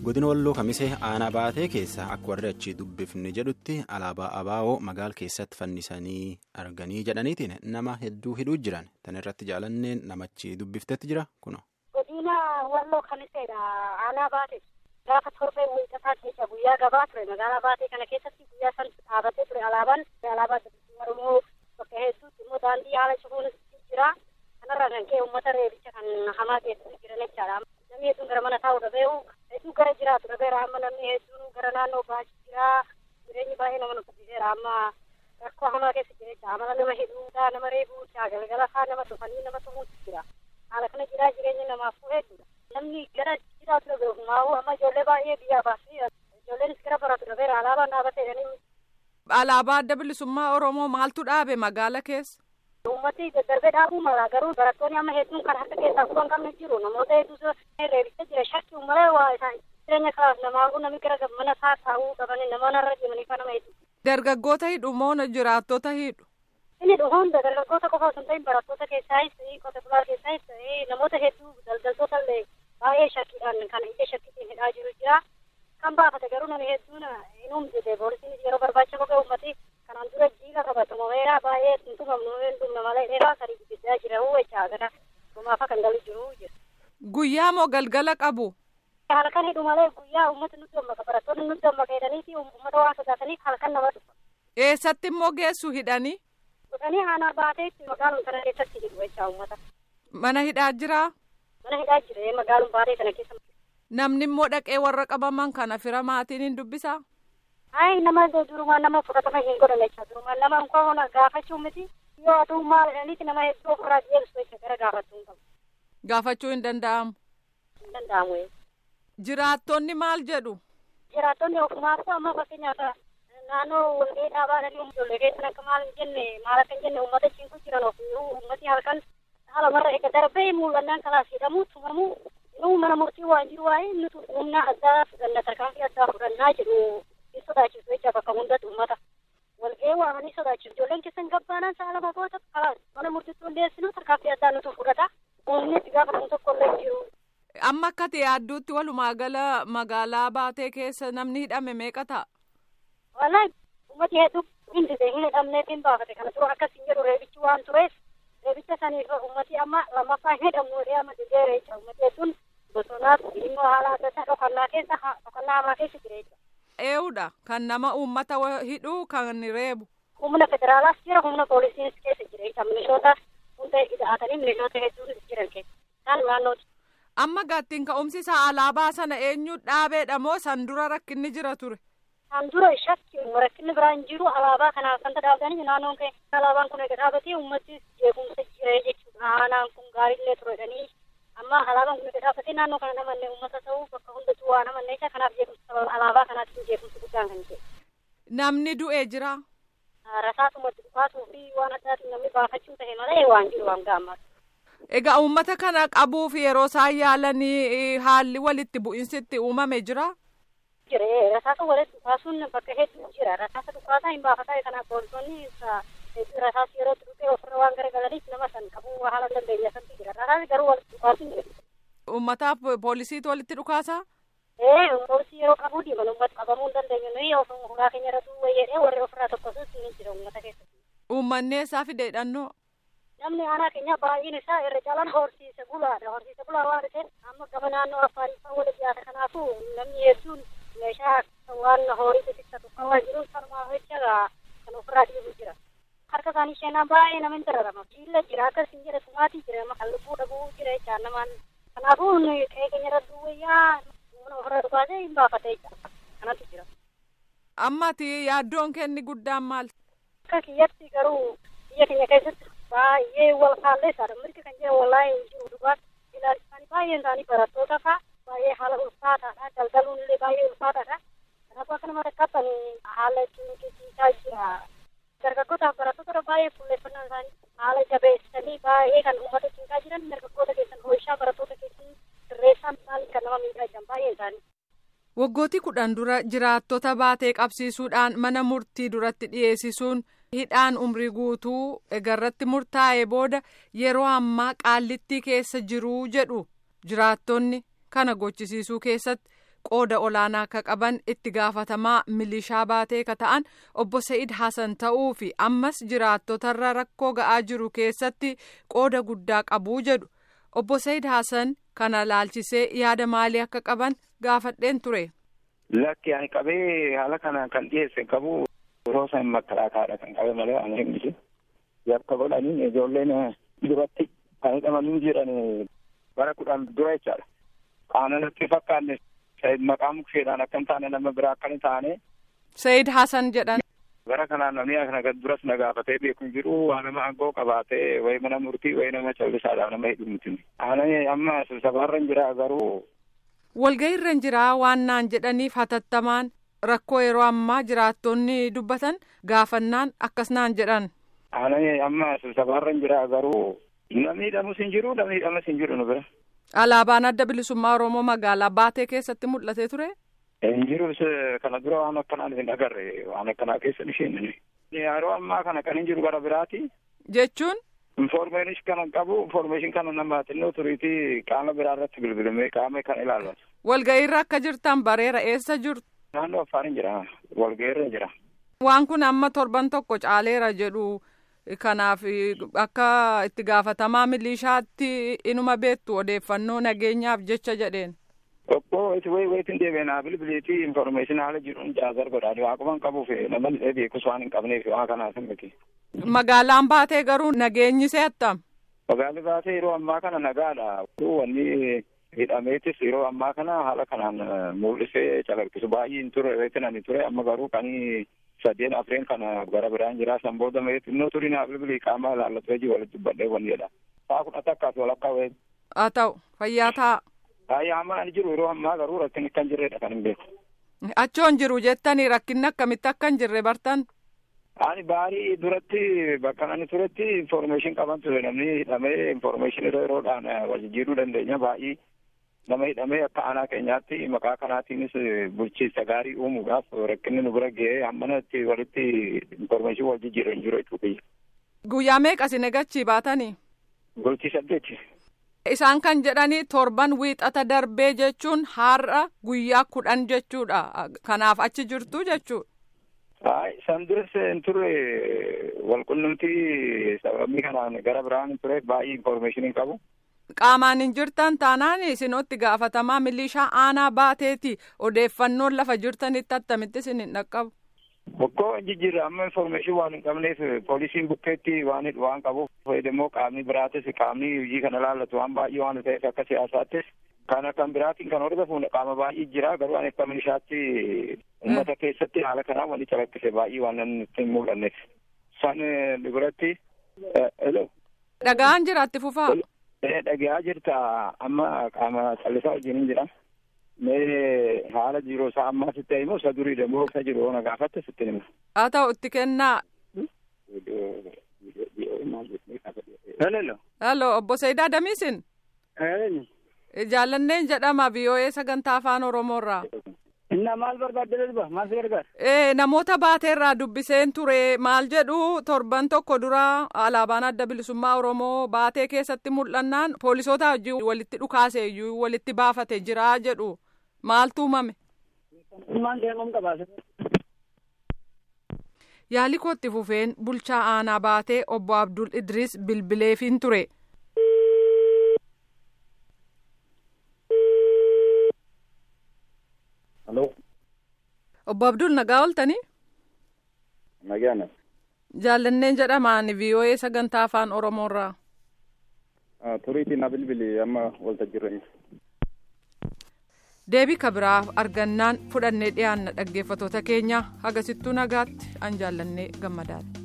godina walloo kamisee aanaa baatee keessa akka warri achii dubbifne jedhutti alaabaa abaa'oo magaala keessatti fannisanii arganii jedhaniitiin nama hedduu hidhuu jiran tan irratti jaalanneen namachi dubbiftetti jira kuno. godina walloo kamiseedha aanaa baatee gaafa torbee wiixataa keessa guyyaa gabaa ture magaalaa baatee kana keessatti guyyaa san dhaabatee ture alaabaan alaabaa oromoo bakka hedduutti immoo daandii haala cufuun jira kanarraa kan ka'e uummata reebicha kan hamaa keessatti jiran jechaadha. namni hedduun gara mana taa'u dhabee'u hedduu gara jiraatu dhabeera amma namni hedduun gara naannoo baasii jira jireenyi baay'ee nama nuffisiiseera amma rakkoo hamaa keessa jira jecha amala nama hidhuudha nama reebuudha galgala faa nama tufanii nama tumuutu jira haala kana jiraa jireenya namaafuu hedduudha namni gara jiraatu dhabeeru maa'u amma ijoollee baay'ee biyyaa baasii ijoolleenis gara baratu dhabeera alaabaan dhaabateedhani. alaabaa adda bilisummaa oromoo maaltu dhaabe magaala keessa. Uummati daddarbee dhaabuu mala garuu barattoonni amma hedduun kan harka keessaa kutan qabne jiru namoota hedduutu reebicha jira shakkiin malee waa isaan jireenya kalaaf namaafuu namni gara mana isaa taa'uu qabanii namoonni irra deemanii kan nama hedduu. Dargaggoota hidhu moo jiraattota hidhu? Inni hunda dargaggoota qofa osoo hin ta'in barattoota keessaayis qote bulaa keessaayis namoota hedduu daldaltoota illee baay'ee shakkiidhaan kan ija shakkiitiin hidhaa jiru jira. Kan baafate garuu namni hedduun hin humjite poolisiin yeroo barbaacha qophee uummati kanaan dura jiila qabatamu meeraa baay'ee tuntumamnu hin dhumne malee dheeraa sadii guddaa jira uwwachaa gara gumaafa kan galu jiru jira. Guyyaa moo galgala qabu? Halkan hidhu malee guyyaa uummata nutti dammaka barattoonni nutti dammaka jedhaniiti uummata waan sodaataniif halkan nama dhufa. Eessatti immoo geessu hidhanii? Dhufanii aanaa baateetti magaaluma kana keessatti hidhu jechaa uummata. Mana hidhaa jiraa? Mana hidhaa jira magaaluma baatee kana keessa. Namni immoo dhaqee warra qabaman kana fira maatiin hin dubbisaa? Ayi nama durumaan nama fudhatama hin godhan jecha durumaan nama nkoo gaafachuu miti yoo aduu maal jedhaniiti nama hedduu ofirraa deemsu jecha gara gaafachuu hin qabu. Gaafachuu hin danda'amu. Hin danda'amu. Jiraattonni maal jedhu? Jiraattonni ofumaatu amma fakkeenyaaf naannoo walgahii dhaabaadhanii ijoollee keessan akka maal hin jenne maal akka hin jenne uummata ciinku jiran ofii uummati halkan haala marra eega darbee mul'annaan kalaas hidhamuu tumamuu inuu mana murtii waan jiru waa'ee nuti humna addaa fudhanna tarkaanfii addaa fudhannaa jedhu hin sodaachisu jecha bakka hundatti uummata walgahii waamanii sodaachisu ijoolleen keessan gabbaanaan sa'a lama goota kalaas mana murtiitti hundeessinu tarkaanfii addaa nuti fudhata humni itti gaafatamu tokko illee jiru. Amma akka ta'e adduutti walumaa gala magaalaa baatee keessa namni hidhame meeqa ta'a? Wallahi uummati hedduu hin dide hin hidhamneef hin baafate kana dura akkas hin jedhu reebichi waan tureef reebicha saniif uummati amma lammaffaa hin hidhamnu jedhee amma dideera jecha uummati hedduun bosonaaf immoo haala adda addaa dhokannaa keessa dhokannaa hamaa keessa jira jecha. Eewudha kan nama uummata hidhuu kan reebu. Humna federaalaas jira humna poolisiinis keessa jira jecha milishoota hunda hidhaatanii milishoota hedduun jiran keessa isaan naannooti. Amma gaattiin ka'umsi isaa alaabaa sana eenyu dhaabeedha moo san dura rakkinni jira ture? San dura shakki rakkinni biraa hin jiru alaabaa kanaaf kan dhaabbatanii naannoon kee alaabaan kun eega dhaabatee uummattis jeequmsa jira jechuudha. Aanaan kun gaariillee turedhanii amma alaabaan kun eega dhaabbatee naannoo kana namanne uummata ta'uu bakka hundatu waa namanne isa kanaaf jeequmsa alaabaa kanaatti jeequmsa guddaan kan ta'e. Namni du'ee jira. Rasaasumatti dhufaatuu fi waan addaatiin namni baafachuu ta'e malee waan jiru waan gaammaatu. Egaa uummata kana qabuuf yeroo isaan yaalanii haalli walitti bu'insitti uumame jira. Jira rasaasa walitti dhukaasuun bakka hedduu jira rasaasa dhukaasaa hin baafataa kanaaf poolisoonni rasaasa yeroo dhufee ofirra waan garagalaniif nama san qabuu haala dandeenya santi jira rasaasi garuu walitti dhukaasuun jira. Uummataaf poolisiitu walitti dhukaasaa? Ee poolisii yeroo qabuu diiman uummata qabamuu hin dandeenyu nuyi ofirraa keenya irratti wayyeedhee warri ofirraa tokkosus ni jira uummata keessatti. Uummanni eessaa fide hidhannoo? namni aanaa keenya baay'een isaa irra caalaan horsiise bulaadha horsiise bulaa waan ta'eef amma gama naannoo afaariffaa wal dhiyaata kanaafuu namni hedduun meeshaa waan horii xixiqqatu kan waan jiruuf sanumaa jecha kan ofirraa dhiibu jira harka isaanii sheenaa baay'ee nama hin dararama jiilla jira akkas hin jedhe sumaatii jira kan lubbuu dhabuu jira jecha namaan kanaafuu qe'ee keenya irra duwwayyaa mana ofirraa dhukaasee hin baafate jecha kanatu jira. Ammati yaaddoon kenni guddaan maal? Akka kiyyatti garuu biyya keenya keessatti baay'ee wal kaalleessaadha mirga kan jedhan wallaahi hin jiru dhugaatti ilaalchisanii baay'een isaanii barattoota fa'a baay'ee haala ulfaataadha daldaluun illee baay'ee ulfaataadha kanaafuu akka nama rakkatan haala ciniqisiisaa jira dargaggootaaf barattoota baay'ee fuulleeffannaan isaanii haala jabeessanii baay'ee kan uummata cinqaa jiran dargaggoota keessan hoo'ishaa barattoota keessan sirreessaan isaanii kan nama miidhaa jiran baay'een isaanii. Waggooti kudhan dura jiraattota baatee qabsiisuudhaan mana murtii duratti dhiyeessisuun hidhaan umrii guutuu egarratti murtaa'e booda yeroo ammaa qaallittii keessa jiruu jedhu jiraattonni kana gochisiisuu keessatti qooda olaanaa akka qaban itti gaafatamaa milishaa baatee ka ta'an obbo Sa'id Hasan ta'uu fi ammas jiraattotarra rakkoo ga'aa jiru keessatti qooda guddaa qabuu jedhu obbo Sa'id Hasan kana laalchisee yaada maalii akka qaban gaafadheen ture. Lakki ani qabee haala kana kan dhiyeesse qabu yeroo san makkalaakaadha kan qabe malee ani hin yakka godhanii ijoolleen duratti kan hidhamanii jiran bara kudhan dura jechaadha. Qaana natti fakkaanne maqaa mukseedhaan akka hin taane nama biraa akka hin taane. Sayid Hasan jedhan. Bara kanaan namni kana duras na gaafatee beeku hin jiru waa nama aangoo qabaatee wayi mana murtii wayi nama callisaadhaan nama hidhu miti. Ani amma sibsabaarra hin jira garuu. Walgahiirra hin jiraa waan naan jedhaniif hatattamaan rakkoo yeroo ammaa jiraattonni dubbatan gaafannaan akkas naan jedhan. Ani amma sibsabaarra hin jira garuu namni hidhamus hin jiru namni hidhamus hin jiru nu bira. Alaabaan adda bilisummaa Oromoo magaalaa baatee keessatti mul'atee ture. Hin jiru kana dura waan akkanaan hin agarre waan akkanaa keessa isheen. Yeroo ammaa kana kan hin jiru gara biraati. Jechuun. Informeeshin kana qabu informeeshin kana nama xinnoo turiitii qaama biraa irratti bilbilamee qaama kan ilaallatu. Walgahiirra akka jirtan bareera eessa jirtu. Naannoo Affaar jira walgahiirra jira. Waan kun amma torban tokko caaleera jedhu. Kanaaf akka itti gaafatamaa milishaatti inuma beektu odeeffannoo nageenyaaf jecha jedheen. Tokko itti wayi wayitiin deebiinaa bilbiliitii informeeshinii haala jiruun jaazar godhaani waaqumaan qabuuf nama beekus waan hin qabneef waa kanaaf miti. Magaalaan baatee garuu nageenyi seettam. Magaalli baatee yeroo ammaa kana nagaadha. Wanni hidhameetis yeroo ammaa kana haala kanaan mul'isee calaqqisu baay'ee hin ture reetin ani ture amma garuu kanii sadeen afreen kana gara biraan jira san booda mee xinnoo turii naa bilbilii qaama ilaallatu hojii walitti dubbadhee wanni jedha. Saa kun akka walakkaa wayii. Haa ta'u fayyaa ta'a. Baay'ee amma ani jiru yeroo ammaa garuu rakkinni akka hin jirredha kan hin beeku. Achoon jiru jettanii rakkinni akkamitti akka hin jirre bartan. Ani baarii duratti bakka ani turetti informeeshin qaban ture namni hidhamee informeeshin yeroo yeroodhaan wal jijjiiruu dandeenya baay'ee nama hidhamee akka aanaa keenyaatti maqaa kanaatiinis bulchiinsa gaarii uumuudhaaf rakkinni nu bira ga'ee hammanatti walitti informeeshin wal jijjiiru hin jiru jechuudha. Guyyaa meeqa isin eegachii baatanii? Bultii saddeeti. Isaan kan jedhanii torban wiixata darbee jechuun har'a guyyaa kudhan jechuudha. Kanaaf achi jirtu jechuudha. Hayi san duras hin turre walqunnamtii sababii kanaan gara biraan hin ture baay'ee informeeshinii qabu. Qaamaan hin jirtan taanaan isinotti gaafatamaa milishaa aanaa baateeti odeeffannoon lafa jirtanitti attamitti isin hin dhaqqabu. Bokkoo hin jijjiirra amma informeeshin waan hin qabneef poolisiin bukkeetti waan waan qabuuf fayyadamoo qaamni biraatis qaamni hojii kana ilaallatu waan baay'ee waan ta'eef akka siyaasaattis kana kan biraatiin kan hordofu qaama baay'ee jira garuu ani akka milishaatti uummata keessatti haala kanaa wanti calaqqise baay'ee waan nutti hin mul'anneef. San biratti. Dhagaan jiraatti fufaa. Dhagaa jirta amma qaama callisaa wajjin jira. Mee haala jiru isaa ammaa sitti himu isa durii demoo isa jiru ona gaafatte sitti hima. Haa ta'u itti kennaa. Hello. Hello obbo Sayidaa Damiisin. Jaallanneen jedhama VOA sagantaa afaan Oromoorraa. Innaa maal barbaadde darba maal si gargaara? Ee namoota baateerraa dubbiseen ture maal jedhu torban tokko dura alaabaan adda bilisummaa Oromoo baatee keessatti mul'annaan poolisoota wajjin walitti dhukaase iyyuu walitti baafate jira jedhu maaltu uumame? Ilmaan deemuun qabaase. Yaali kootti fufeen bulchaa aanaa baatee obbo Abdul Idris bilbileefin ture. Halloo. Obbo Abdul nagaa ooltanii? Nagaan. Jaallanneen jedhamaan VOA sagantaa afaan Oromoorraa. Turiitiin na bilbili amma waltajjirra. Deebii kabiraaf argannaan fudhannee dhiyaanna dhaggeeffatoota keenya hagasittuu nagaatti an jaallannee gammadaadha.